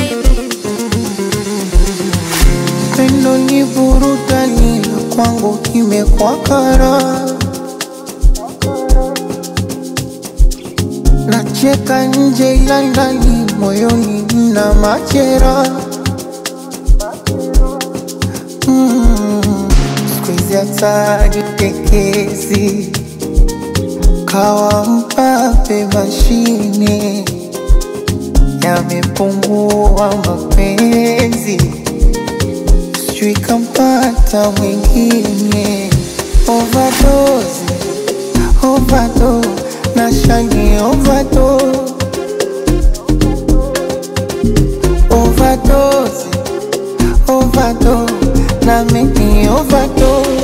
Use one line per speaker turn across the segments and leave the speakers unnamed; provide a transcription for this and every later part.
Pendo ni burudani na kwangu imekuwa kara. Nacheka nje ila ndani moyoni mna machera. Mm, siku hizi hata jitekezi kawa mpape mashine yamepungua mapenzi sijui kampata mwingine overdose, overdose, nashani overdose, overdose, overdose, na mimi overdose.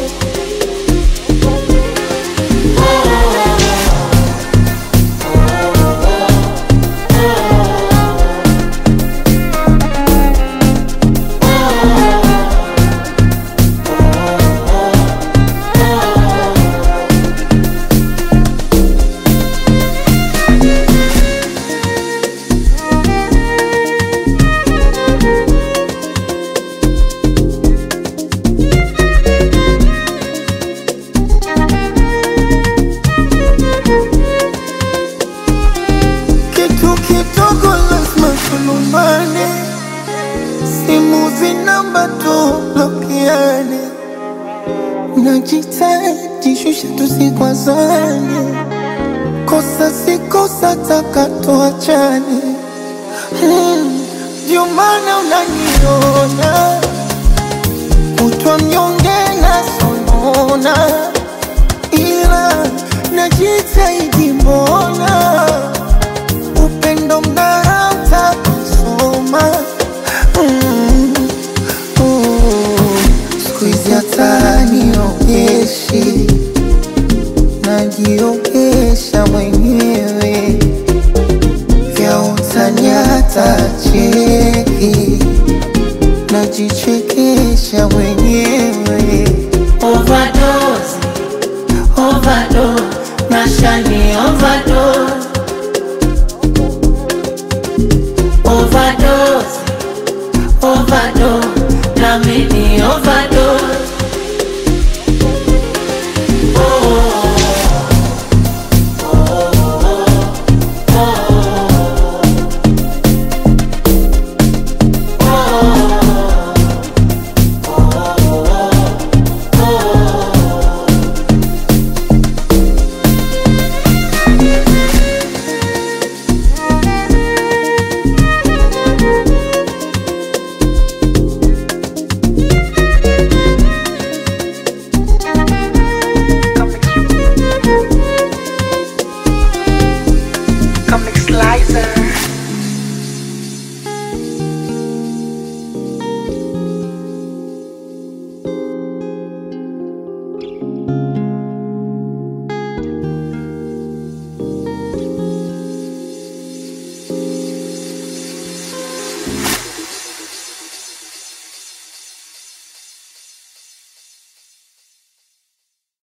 Kitu kidogo lazima tulumbane, simu zinamba tublokiane, najitahidi shusha tusikwazane, kosa si kosa, taka tuachane. Hmm, Ndio maana unaniona kutwa mnyonge na sonona, ila najitahidi mbona upendo mnarauta kusoma mm, mm. siku hizi hata niogeshi najiogesha mwenyewe